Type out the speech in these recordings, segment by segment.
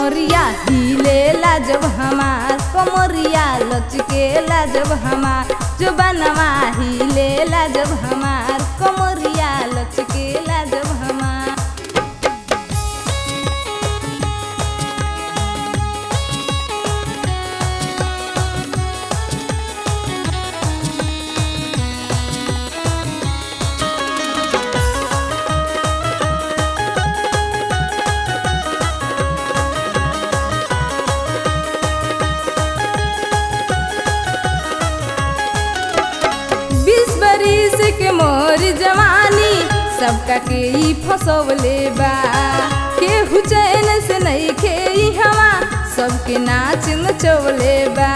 कमरिया हिलेला जब हमार कमरिया लचकेला जब हमार जो बनवा हिलेला जब हमार कमरिया लचकेला जब हमार बीस बरिस के मोर जवानी सबका के ई फसवले बा केहू चैन से नहीं खे हवा सबके नाच नचवले बा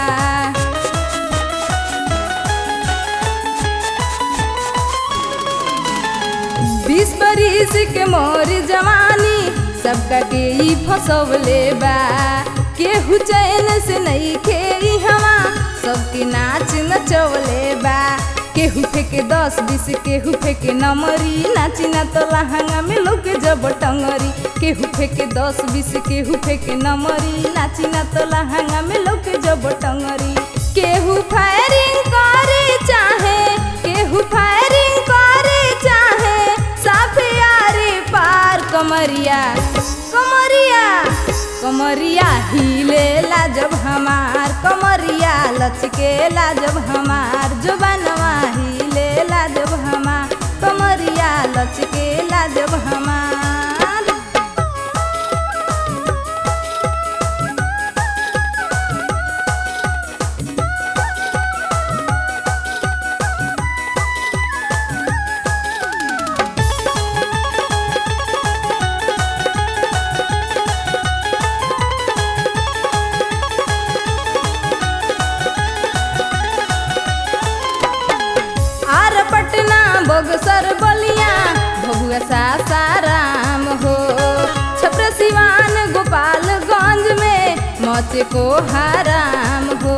बीस बरिस के मोर जवानी सबका के ई फसवले बा केहू चैन से नहीं खे हवा सबके नाच नचवले बा केहू फेके दस बीस केहू फेके नमरी नाची ना तो लहंगा में लोग जब टंगरी केहू फेके दस बीस केहू फेके नमरी नाची ना तो लहंगा में लोग जब टंगरी केहू फायरिंग करे चाहे केहू फायरिंग करे चाहे साफे यारे पार कमरिया कमरिया कमरिया हिलेला जब हमार कमरिया लचकेला जब हमार जो बनवा हिलेला जब हमार कमरिया लचकेला जब हमार आर पटना बगसर बलिया भगुआ सासाराम हो छप्र सिवान गोपालगंज में मौचे को हराम हो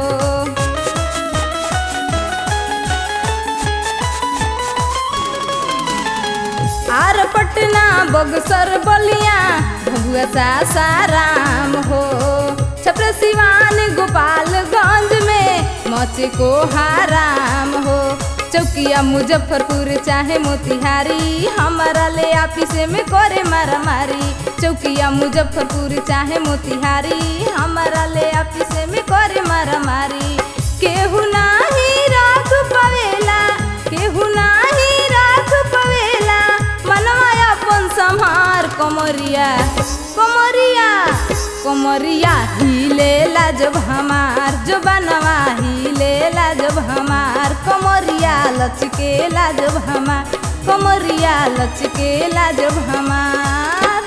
आर पटना बगसर बलिया भगुआ सासाराम हो छप्र सिवान गोपालगंज में मौचे को हराम हो चौकिया मुजफ्फरपुर चाहे मोतिहारी हमारा ले ऑफिस में करे मारा मारी चौकिया मुजफ्फरपुर चाहे मोतिहारी हमारा ले ऑफिस में करे मारा मारी केहू नाही राख पवेला केहू नाही राख पवेला मनवा अपन संहार कमरिया कमरिया कमरिया हिलेला जब हमार जो बनवा हिलेला जब हमार कमरिया लचकेला जब हमार कमरिया लचकेला जब हमार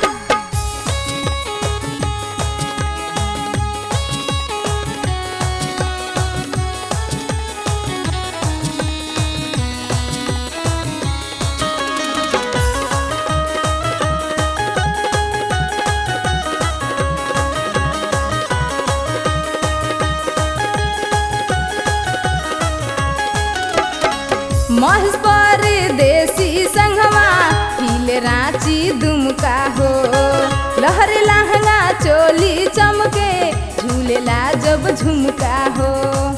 महस पर देसी संगवा हिले रांची दुमका हो लहरे लहंगा चोली चमके झूलेला जब झुमका हो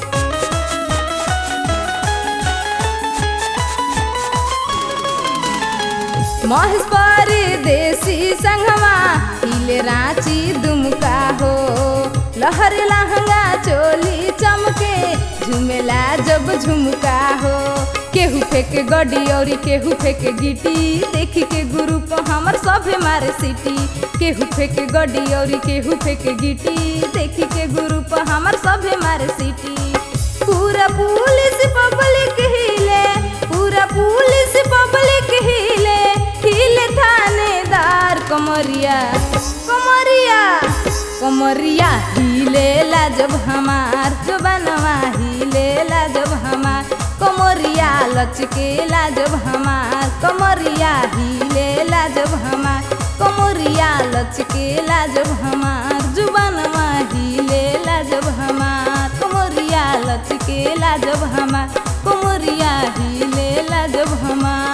महस पर देसी संगवा हिले रांची दुमका हो लहरे लहंगा चोली चमके झुमेला जब झुमका हो केहू फेके गड्डी और केहू फेके गिटी देखी के गुरु को हमर सभे मारे सिटी केहू फेके गड्डी और केहू फेके गिटी देखी के गुरु को हमर सभे मारे सिटी पूरा पुलिस पब्लिक हिले पूरा पुलिस पब्लिक हिले हिले थानेदार कमरिया कमरिया कमरिया हिलेला जब हमार जो बनवा हिलेला जब हमार कमरिया लचकेला जब हमार कमरिया हिलेला जब हमार कमरिया लचकेला जब हमार जुबानवा हिलेला जब हमार कमरिया लचकेला जब हमार कमरिया हिलेला जब हमार